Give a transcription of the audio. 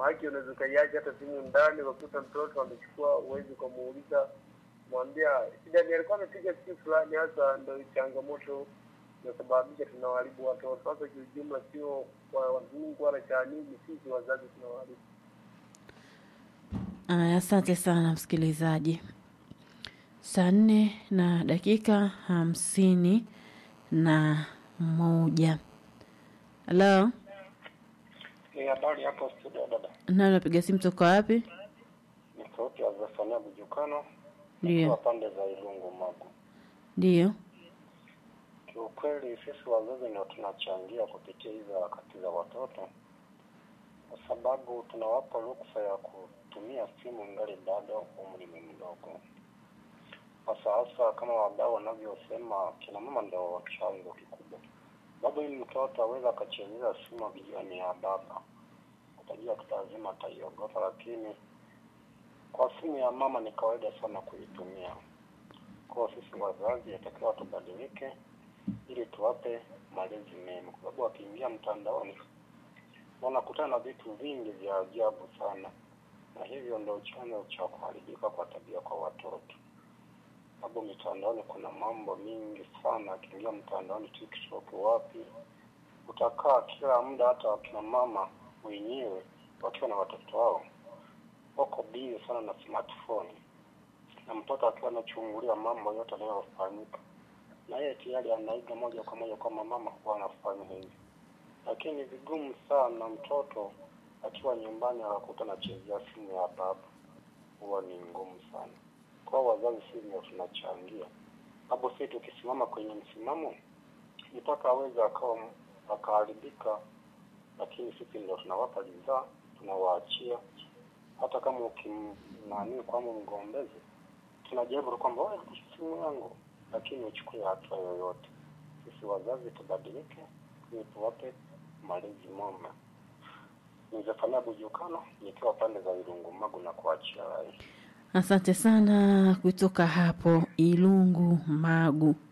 maake unaweza ukaiacha hata simu ndani ukakuta mtoto amechukua uwezi ukamuuliza mwambia shida ni alikuwa amepiga siku fulani hasa ndo changamoto inasababisha tunawaharibu watoto sasa kiujumla sio kwa mungu wala cha nini sisi wazazi tunawaharibu Aya, asante sana msikilizaji. Saa nne na dakika hamsini na moja. Halo, Ni habari hapo studio dada. nani napiga simu toka wapi? Ni sauti ya Zefania Bujukano Ndio, kwa pande za Ilungu Magu. ndio. Kiukweli sisi wazazi ndio tunachangia kupitia hizo harakati za watoto, kwa sababu tunawapa ruksa ya kutumia simu ngali bado umri ni mdogo. Sasa hasa kama wadau wanavyosema, kina mama ndio chanzo kikubwa. Bado ili mtoto aweza akachezea simu akijua ni ya baba, utajua tu lazima ataiogopa, lakini kwa simu ya mama ni kawaida sana kuitumia. Kwa sisi wazazi yatakiwa tubadilike ili tuwape malezi mema, kwa sababu wakiingia mtandaoni wanakutana na vitu vingi vya ajabu sana, na hivyo ndio chanzo cha kuharibika kwa tabia kwa watoto. Sababu mitandaoni kuna mambo mingi sana, akiingia mtandaoni, TikTok, wapi, utakaa kila muda, hata wakina mama wenyewe wakiwa na watoto wao wako bizi sana na smartphone, na mtoto akiwa anachungulia mambo yote yanayofanyika na yeye tayari anaiga moja kwa moja kwamba mama huwa anafanya hivi, lakini ni vigumu sana mtoto akiwa nyumbani akakuta anachezea simu ya baba, huwa ni ngumu sana. Kwa hiyo wazazi sisi ndio tunachangia hapo, sisi tukisimama kwenye msimamo mpaka aweze akawa akaharibika, lakini sisi ndio tunawapa ridhaa, tunawaachia hata kama ukimnani kwamba mgombezi, tunajaribu tu kwamba wewe simu yangu lakini uchukue hatua yoyote. Sisi wazazi tubadilike, ili tuwape malezi mema. Nizefanya Bujukano nikiwa pande za Irungu Magu na kuachia rai. Asante sana kutoka hapo Ilungu Magu.